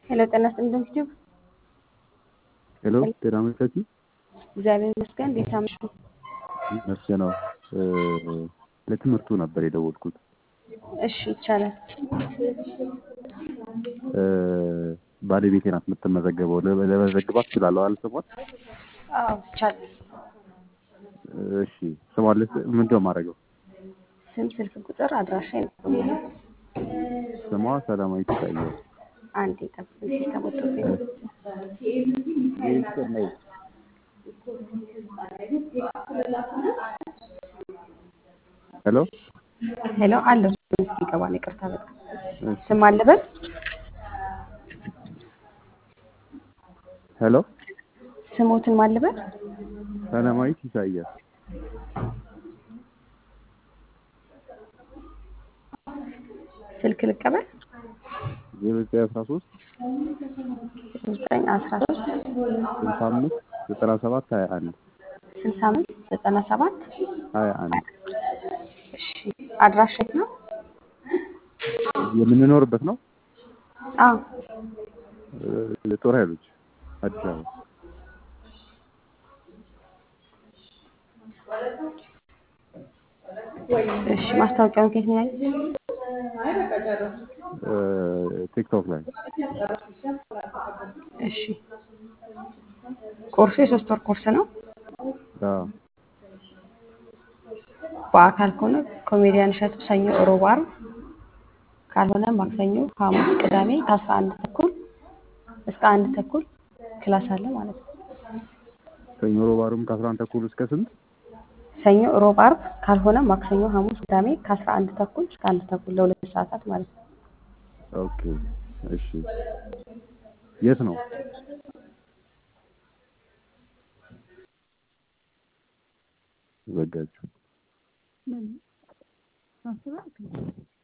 ሄሎ ጤና ይስጥልኝ ዩቲዩብ ሄሎ ጤና መቻችሁ እግዚአብሔር ይመስገን። እንዴት አመሹ? መስገነው ለትምህርቱ ነበር የደወልኩት። እሺ ይቻላል። ባለቤቴ ናት የምትመዘገበው። ለ- ለመዘግባት እችላለሁ አይደል? ስሟን አዎ ይቻላል። እሺ ስሟን ልስ ምንድን ነው የማደርገው? ስም፣ ስልክ ቁጥር፣ አድራሻ ይነግሩኛል። ስሟ ሰላማዊት ይታያል። አንድ የጠብቅ ሲስተም ወጥቶብኝ ነው። ሄሎ ሄሎ አለው ይገባ ነው። ይቅርታ በጣም ስም አለበት ሄሎ ስሞትን ማለበት ሰላማዊት ይታያል። ስልክ ልቀበል ዜሮ ዘጠኝ አስራ ሶስት ዘጠኝ አስራ ሶስት ስልሳ አምስት ዘጠና ሰባት ሀያ አንድ ስልሳ አምስት ዘጠና ሰባት ሀያ አንድ እሺ አድራሻ የት ነው? የምንኖርበት ነው አዎ ጦር ኃይሎች አዲስ አበባ እሺ ማስታወቂያውን ከየት ነው ያዩት? ቲክቶክ ላይ እሺ ኮርሱ የሶስት ወር ኮርስ ነው። አዎ በአካል ከሆነ ኮሜዲያን እሸቱ ሰኞ፣ ሮብ፣ ዓርብ ካልሆነ ማክሰኞ፣ ሐሙስ፣ ቅዳሜ ከአስራ አንድ ተኩል እስከ አንድ ተኩል ክላስ አለ ማለት ነው። ሰኞ ሮብ ዓርብም ከአስራ አንድ ተኩል እስከ ስንት ሰኞ፣ ሮብ፣ ዓርብ ካልሆነ ማክሰኞ፣ ሐሙስ፣ ቅዳሜ ከአስራ አንድ ተኩል እስከ አንድ ተኩል ለሁለት ሰዓታት ማለት ነው። ኦኬ እሺ የት ነው ዘጋችሁ